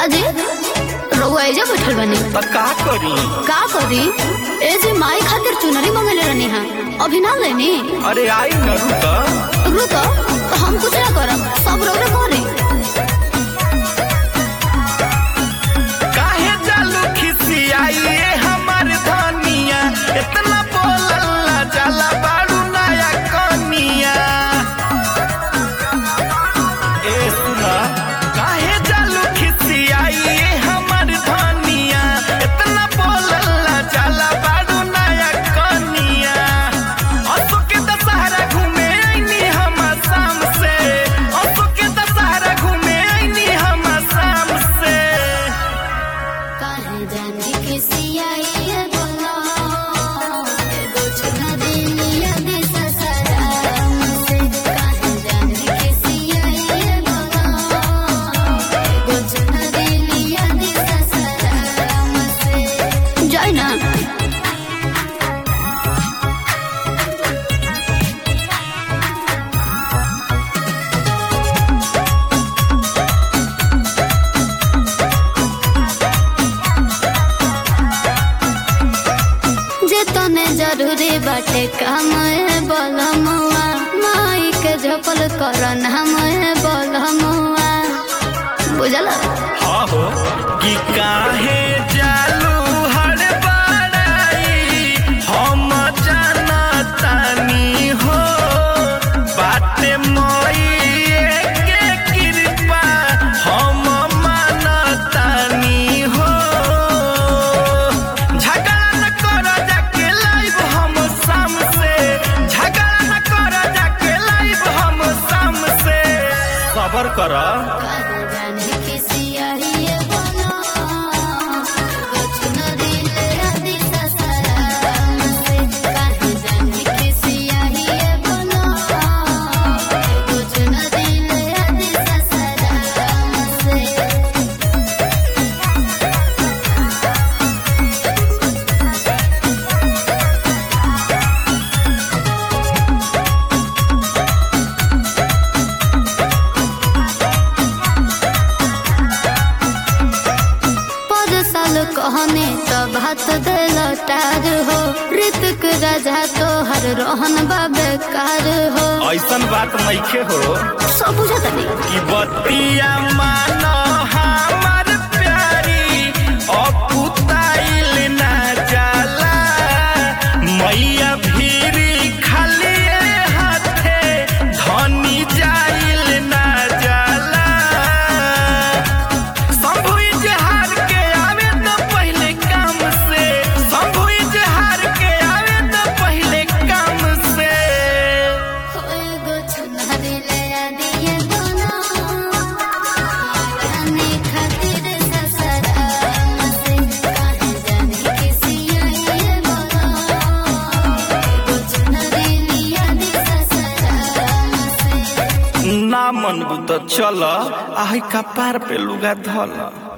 काजे रउआ एजा बैठल बनी त का करी का करी ए जे माई खातिर चुनरी मंगले रहनी हा अभी ना लेनी अरे आई न रुक रुक तो हम कुछ ना करब सब रउरा करे काहे जालू खिसियाई ए हमर धनिया इतना बोलला जाला बाड़ू नया कनिया ए सुना काहे जालू खिसियाई ए हमर धनिया इतना बोलला जाला बाड़ू नया कनिया असो के दशहरा घूमे आईनी हम शाम से असो के दशहरा घूमे आईनी हम शाम से काहे जाने किसी आई है बोला एगो चुनरी लिया दे ससराम से काहे जाने किसी आई है बोला एगो चुनरी लिया दे ससराम से जाई ना जे तने जरूरी बाटे काम है बलमुआ माई के झपल कर नाम है बलमुआ बुझल हाँ हो कि काहे जालू हर बड़ाई हम जानतानी हो बाटे मोई के कृपा हम मानतानी हो झगड़ा न कर जाके लाइव हम शाम से झगड़ा न कर जाके लाइव हम शाम से सबर कर जाने किसी आई है बोला एगो चुनरी ले आदि ससराम से काहे जाने किसी आई है बोला एगो चुनरी ले आदि ससराम से पर साल कहने तो बात दिल टार हो ऋतिक राजा तो हर रोहन बेकार हो ऐसन बात नइखे हो सब बुझत नहीं कि बतिया मानो हमार प्यारी अपुताइल ना जाला मैया भीरी खाली हाथे धनी जाइल ना जाला शंभु इजहार के आवे तो पहले काम से शंभु इजहार के आवे तो पहले काम से एगो चुनरी ले दिए दोनों रानी खातिर ससराम से काहे जाने किसी आई है बोला एगो चुनरी लिया दे ससराम से ना मन बुत चल आही कपार पे लुगा धल